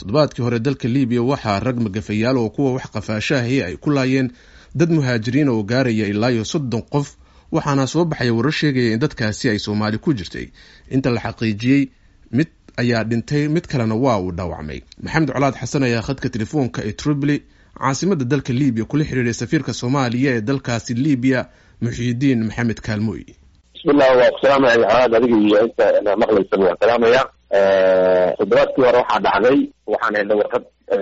toddobaadkii hore dalka libiya waxaa rag magafayaal oo kuwa wax qafaashaahi ay ku laayeen dad muhaajiriin oo gaaraya ilaa iyo soddon qof waxaana soo baxaya warar sheegaya in dadkaasi ay soomaali ku jirtay inta la xaqiijiyey mid ayaa dhintay mid kalena waa uu dhaawacmay maxamed colaad xasan ayaa khadka telefoonka ee tripoli caasimada dalka libiya kula xiriiray safiirka soomaaliya ee dalkaasi libiya muxiidiin maxamed kaalmooy bismillah waa ku salaamaya colaad adiga iyo inta maqlaysaba waan salaamaya toddobaadkii hore waxaa dhacday waxaan helnay warqad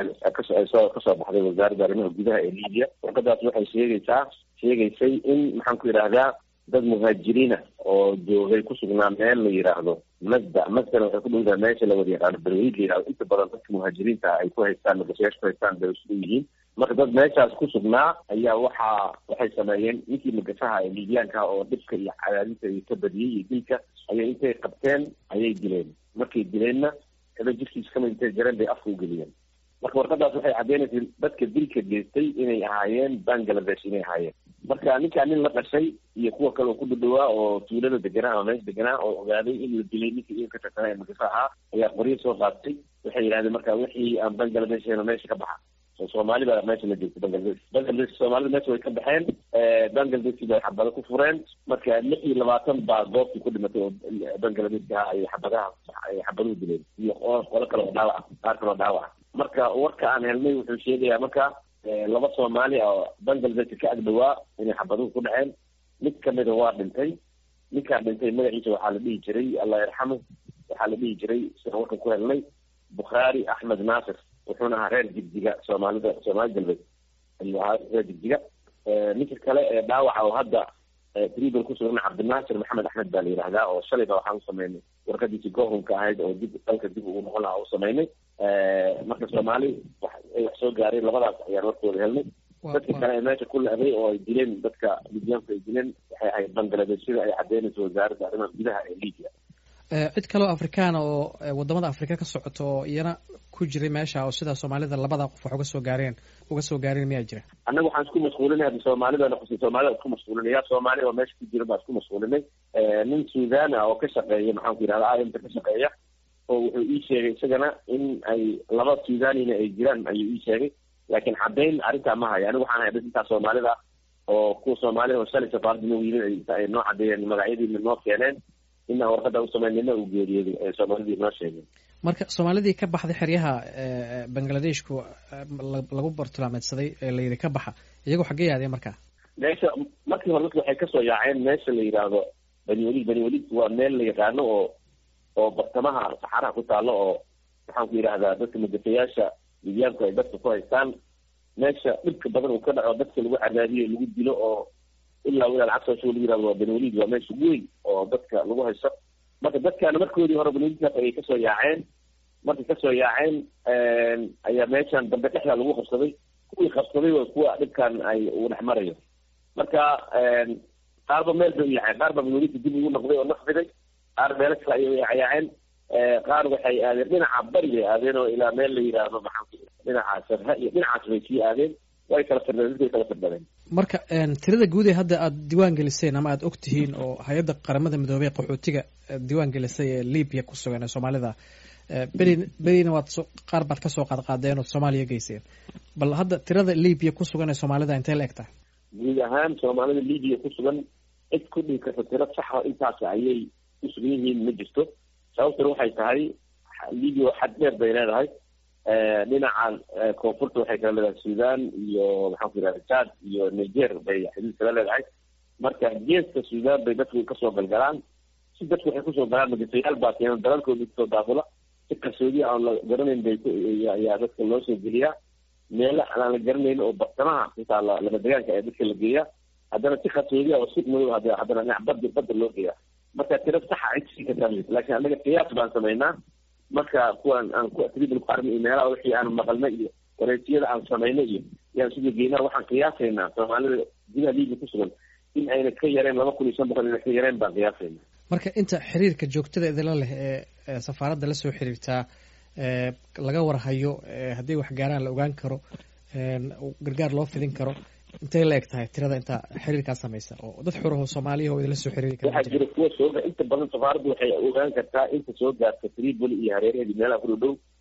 kasoo kasoo baxday wasaaradda arrimaha gudaha ee libiya warqadaas waxay sheegaysaa sheegaysay in maxaan ku yidhaahdaa dad muhaajiriina oo joogay kusugnaa meel la yidhaahdo masda masdana waxay ku dhowdaha meesha la wada yaqaano berweyd la yidhahdo inta badan dadka muhaajiriinta ay ku haystaan nagasiyaasha ku haystaan bay isugu yihiin marka dad meeshaas kusugnaa ayaa waxaa waxay sameeyeen ninkii magafaha ee libiyaanka oo dhibka iyo cadaadinta iyo ka badiyey iyo dilka ayay intay qabteen ayay dileen markay dileenna kada jirkiisa kamid intay jareen bay afka ugeliyeen marka warqadaas waxay caddeynaysa dadka dilka geystay inay ahaayeen bangladesh inay ahaayeen marka ninkaa nin la dhashay iyo kuwa kale oo ku dhadhawaa oo tuulada deganaa ama meesha deganaa oo ogaaday in la dilay ninka iyaga ka tirsanaa ee magafa ahaa ayaa qoryo soo qaatay waxay yidhahdeen marka wixii aan bangladesh heno meesha ka baxa oo soomaali baa meesha la joogtay bangladesh bangladesh soomaalida meesha way ka baxeen bangladeshi bay xabado ku fureen marka lix iyo labaatan baa goobtii ku dhimatay oo bangladeshka ay xabadaha ay xabaduhu dileen iyo qolo kale oo dhaawaca qaar kale oo dhaawaca marka warka aan helnay wuxuu sheegayaa marka laba soomaali oo bangladesh ka agdhawaa inay xabaduhu ku dhaceen mid kamida waa dhintay ninkaa dhintay magaciisa waxaa la dhihi jiray allah yarxamu waxaa la dhihi jiray sidaan warkan ku helnay bukhaari axmed naasir wuxuuna ahaa reer jigjiga soomaalida soomaali galbeed ayuu ahaa reer jigjiga ninka kale ee dhaawaca oo hadda tribal kusugan cabdinaasir maxamed axmed baa la yidhahdaa oo shalayba waxaan u sameynay warqadiisi gohunka ahayd oo dib dalka dib ugu noqon lahaa u sameynay marka soomaali ay wax soo gaareen labadaas ayaan warkooda helnay dadka kale ee meesha ku la-day oo ay dileen dadka libyaanku ay dileen waxay ahayd bangladeshida ay cadeynayso wasaaradda arrimaha gudaha ee libya cid kaleo afrikaana oo wadamada afrika ka socoto oo iyana ku jiray meesha oo sidaa soomaalida labada qof wax uga soo gaareen uga soo gaareen miyaa jira annaga waxaan isku mashquulinay hadda soomaalidana kus soomaalida isku mashquulinay yaa soomaali oo meesha ku jira baa isku mashquulinay nin suudana oo ka shaqeeya maxaan ku yidhahda imta ka shaqeeya oo wuxuu ii sheegay isagana in ay laba suudanina ay jiraan ayuu ii sheegay laakiin caddayn arrintaa ma hayo anigu waxaan hay intaa soomaalida oo kuwa soomaalida oo shalay safaarada nagu yimid ay noo caddeeyeen magacyadiina noo keeneen inaan warqada u samayn nina uu geeriyooday ee soomaalidii noo sheegeen marka soomaalidii ka baxday xeryaha bangladeshku lagu bartilmaameedsaday ee la yidhi ka baxa iyagoo xaggee yaadeen markaa meesha markii hore dadka waxay kasoo yaaceen meesha la yidhaahdo bani walid bani walid waa meel la yaqaano oo oo bartamaha saxaraha ku taalo oo maxaan ku yidhahdaa dadka magafayaasha libyaanku ay dadka ku haystaan meesha dhibka badan uu ka dhaco dadka lagu cadaadiyo lagu dilo oo ilaa wilaal cabsasho lagu yihahdo waa bani walid waa meesha weyn oo dadka lagu haysto marka dadkaana markoodii hore bani walidkaas ayay kasoo yaaceen markay kasoo yaaceen ayaa meeshan dambe dhexdaa lagu qabsaday kuwii qabsaday waa kuwa dhibkan ay uu dhex marayo marka qaarba meel bay u yaaceen qaar baa bani walidka dib ugu noqday oo naqfiday qaar meelo kale ayay yaaceen qaar waxay aadeen dhinaca bari bay aadeen oo ilaa meel la yidhaahdo maxaa dhinaca sarha iyo dhinacaas bay sii aadeen way kala firdhadeen dadkay kala firdhadeen marka tirada guud ee hadda aada diiwaan geliseen ama aada og tihiin oo hay-adda qaramada midoobey qaxootiga diiwaan gelisay ee libiya ku sugan ee soomaalida beri berina waad so qaar baad kasoo qaad qaadeen ood soomaaliya geyseen bal hadda tirada libiya ku sugan ee soomaalida intee la eg tahay guud ahaan soomaalida libiya ku sugan cid ku dhihi karta tiro saxa intaas ayay ku sugan yihiin ma jirto sababtuna waxay tahay libia xad dheer bay leedahay dhinaca koonfurta waxay kala leedahay sudan iyo maxaan ku yidhahda chad iyo niger bay xuduud kala leedahay marka geeska sudan bay dadku kasoo galgalaan si dadku waxay kusoo galaan magafayaal baa keena dalalkooda kusoo daafula si qarsoodiya aan la garanayn bay ayaa dadka loo soo geliyaa meelo aan la garanayn oo bartamaha xitaa lama degaanka ee dadka la geeyaa haddana si qarsoodiya oo si madow haddana dhinac bada badda loo geeyaa marka tiro saxa cid sii kartaa laakiin anaga qiyaas baan samaynaa marka kuwan aan ku tribal ku armi iyo meelaha wixii aan maqalna iyo wareejiyada aan samayna iyo yaan suga geynaa waxaan qiyaasaynaa soomaalida gudaha libiya ku sugan in ayna ka yareen laba kun iyo shan boqol ina ka yareen baan qiyaasayna marka inta xiriirka joogtada idinla leh ee safaaradda la soo xiriirtaa laga warhayo haddii wax gaaraan la ogaan karo gargaar loo fidin karo intay la eg tahay tirada inta xiriirkaa samaysa oo dad xuraho soomaaliya oo idinla soo xiriiri kara waxaa jira kuwa sooga inta badan safaaraddu waxay ogaan kartaa inta soo gaarta tripoli iyo hareeraheedi meelaha ku dhow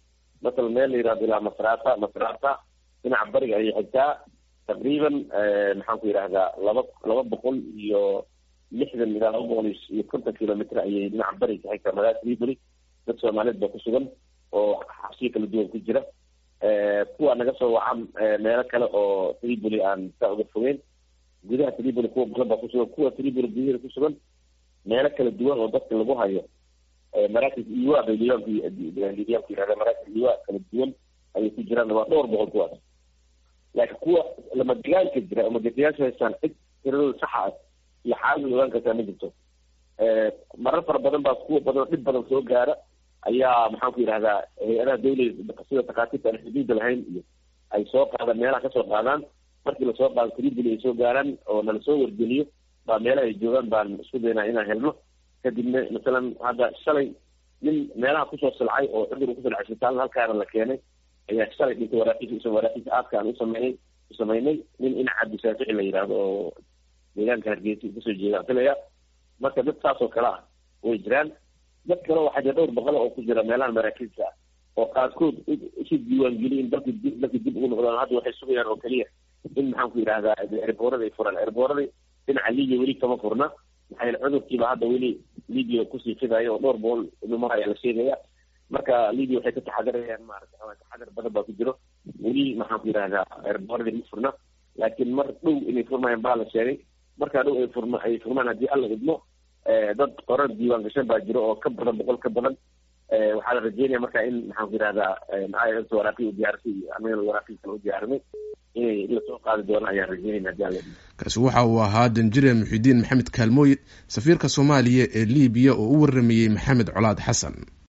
masala meel la yihahdo ilaa masrata masrata dhinaca bariga ayay xigtaa taqriiban maxaan ku yidhahdaa laba laba boqol iyo lixdan ilaa laba boqol iyo konton kilomitr ayay dhinaca bariga ka xigtaa magaalada tripoli dad soomaaliyeed baa ku sugan oo xabsiyo kala duwan ku jira kuwa naga soo wacan meelo kale oo tripoli aan saa uga fogeyn gudaha tripoli kuwa badan baa kusugan kuwa tripoli gudaheeda kusugan meelo kala duwan oo dadka lagu hayo maraakis iwa bay libaanku libaanku yihahda maraakis iwa kala duwan ayay ku jiraan waa dhowr boqol kuwaas laakiin kuwa lamadegaanka jira oo magafayaasha haystaan cid tiradooda saxa ah iyo xaalada ogaan kartaa ma jirto marar fara badan baa kuwa badan dhib badan soo gaara ayaa maxaan ku yidhahdaa hay-adaha dawlada sida takhaatiirta aan xuduuda lahayn iyo ay soo qaadaan meelaha kasoo qaadaan markii lasoo qaado tribuli ay soo gaaraan oo nala soo wargeliyo baa meelaha ay joogaan baan isku daynaa inaan helno kadibna masalan hadda shalay nin meelaha kusoo silcay oo cudur uu kusilcay isbitaalna halkaana la keenay ayaa shalay dhintay waraakiisa isagoo waraakiisa aadka aan usameynay usameynay nin ina cabdisaafici la yidhaahdo oo deegaanka hargeysa kasoo jeeda filaya marka dad saas oo kale ah way jiraan dad kale waxaa jira dhowr boqol oo ku jira meelaha maraakiibta ah oo qaarkood isu diiwaangeliyin dalki dib dalki dib ugu noqdaan hadda waxay sugayaan oo keliya in maxaan ku yidhahdaa erboorada ay furaan erboorada dhinaca libiya weli kama furna maxaa yeele cudurkiiba hadda weli libiya kusii fidayo oo dhowr boqol numar ayaa la sheegaya marka libiya waxay ka taxadarayaan maarata taxadar badan baa ku jiro weli maxaan ku yidhahdaa erbooradii ma furna laakiin mar dhow inay furmayaan baa la sheegay markaa dhow ay furma ay furmaan haddii alla idmo dad qorar diiwaan gashan baa jiro oo ka badan boqol ka badan waxaa la rajeynaya marka in maxaan ku yidhahdaa is waraaqii u diyaarisay iyo anagana waraaqii kale u diyaarinay inay lasoo qaadi doonaan ayaan rajeynayna haddii alla idmo kaasi waxa uu ahaa danjire muxidiin maxamed kaalmooye safiirka soomaaliya ee libiya oo u waramayey maxamed colaad xasan